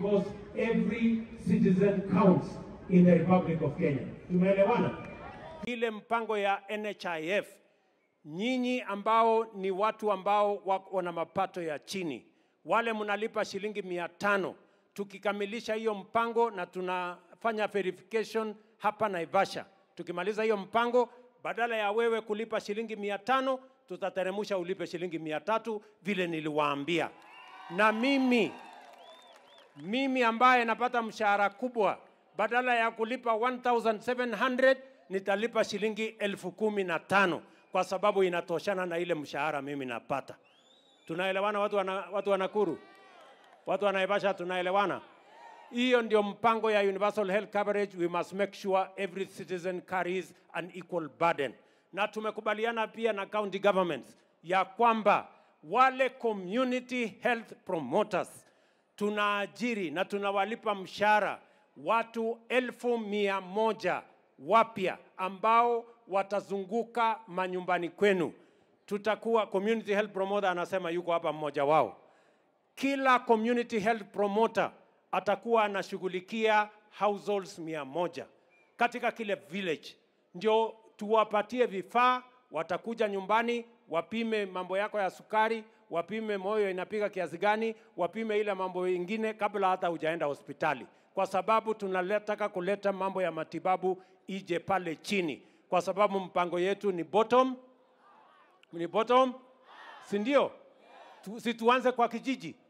because every citizen counts in the Republic of Kenya. Tumeelewana? ile mpango ya NHIF, nyinyi ambao ni watu ambao wa- wana mapato ya chini, wale mnalipa shilingi mia tano. Tukikamilisha hiyo mpango na tunafanya verification hapa Naivasha, tukimaliza hiyo mpango, badala ya wewe kulipa shilingi mia tano tutateremusha ulipe shilingi mia tatu vile niliwaambia. Na mimi mimi ambaye napata mshahara kubwa, badala ya kulipa 1700 nitalipa shilingi elfu kumi na tano kwa sababu inatoshana na ile mshahara mimi napata. Tunaelewana watu wana, watu wa Nakuru, watu wa Naivasha, tunaelewana? Hiyo ndio mpango ya universal health coverage. We must make sure every citizen carries an equal burden, na tumekubaliana pia na county governments ya kwamba wale community health promoters tunaajiri na tunawalipa mshahara watu elfu mia moja wapya ambao watazunguka manyumbani kwenu. Tutakuwa community health promoter, anasema yuko hapa mmoja wao kila community health promoter atakuwa anashughulikia households mia moja katika kile village, ndio tuwapatie vifaa. Watakuja nyumbani wapime mambo yako ya sukari, wapime moyo inapiga kiasi gani, wapime ile mambo ingine kabla hata hujaenda hospitali, kwa sababu tunataka kuleta mambo ya matibabu ije pale chini, kwa sababu mpango yetu ni bottom, ni bottom, si ndio? Tu, si tuanze kwa kijiji